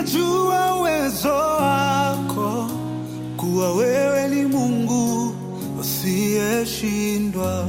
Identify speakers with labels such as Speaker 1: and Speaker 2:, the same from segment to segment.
Speaker 1: ninajua uwezo wako, kuwa wewe ni Mungu usiyeshindwa.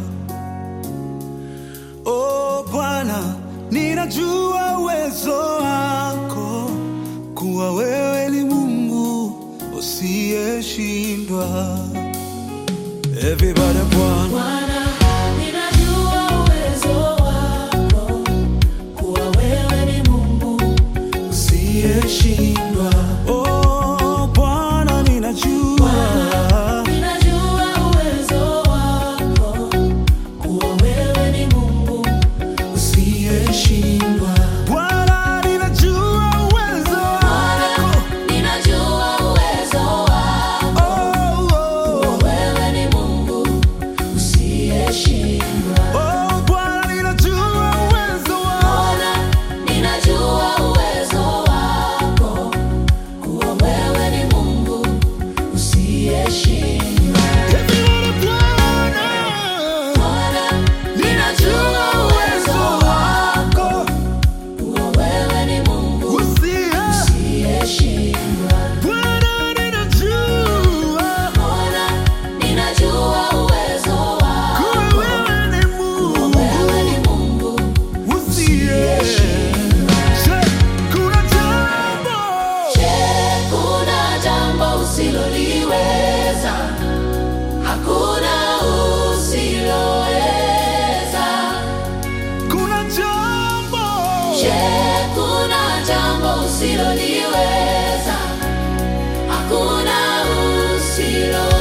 Speaker 1: O Bwana, ninajua uwezo wako, kuwa wewe ni Mungu usiyeshindwa. Everybody, Bwana.
Speaker 2: Bwana, ninajua uwezo wako, kuwa wewe ni Mungu
Speaker 1: usiyeshindwa. Oh Bwana, ninajua
Speaker 2: Ninajua uwezo wako, kuwa wewe ni Mungu
Speaker 1: usiyeshindwa. Bwana, ninajua uwezo wako.
Speaker 2: Ninajua uwezo wako,
Speaker 1: Oh, oh.
Speaker 2: wewe ni Mungu usiyeshindwa.
Speaker 1: Oh, Bwana, ninajua uwezo wako.
Speaker 2: Bwana, ninajua uwezo wako, kuwa wewe ni Mungu usiyeshindwa.
Speaker 1: Everybody, Bwana.
Speaker 2: Bwana, ninajua uwezo wako, kuwa wewe ni Mungu
Speaker 1: Usiye-
Speaker 2: usiyeshindwa.
Speaker 1: Bwana, ninajua
Speaker 2: Bwana, ninajua uwezo wako,
Speaker 1: kuwa wewe ni Mungu
Speaker 2: wewe ni Mungu
Speaker 1: usiyeshindwa. Kuna jambo
Speaker 2: Je, kuna jambo usiloliweza? Hakuna usiloweza.
Speaker 1: Kuna jambo
Speaker 2: Je, kuna jambo usiloliweza? Hakuna usiloweza.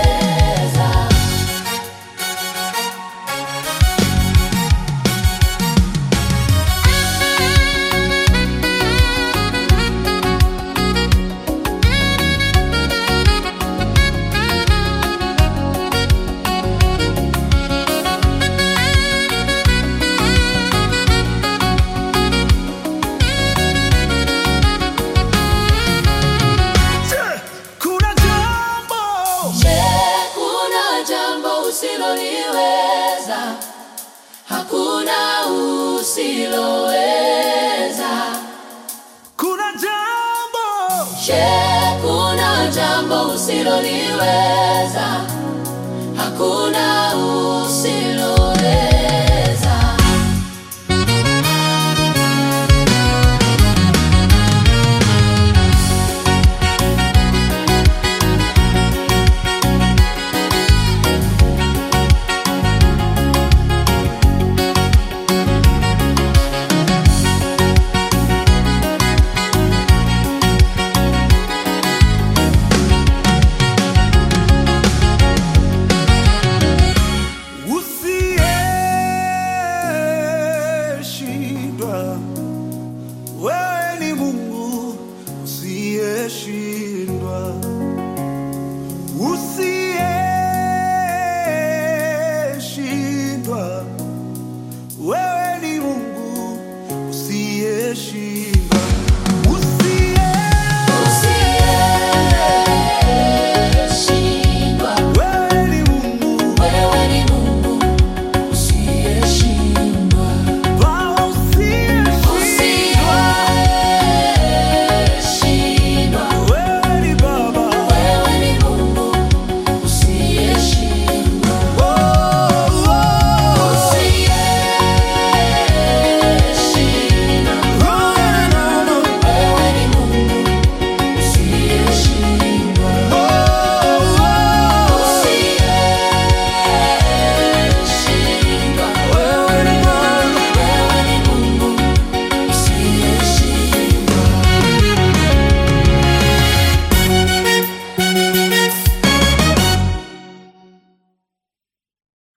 Speaker 1: kuna jambo
Speaker 2: Je, kuna jambo usiloliweza? Hakuna usiloweza.
Speaker 1: kuna jambo
Speaker 2: Je, kuna jambo usiloliweza? Hakuna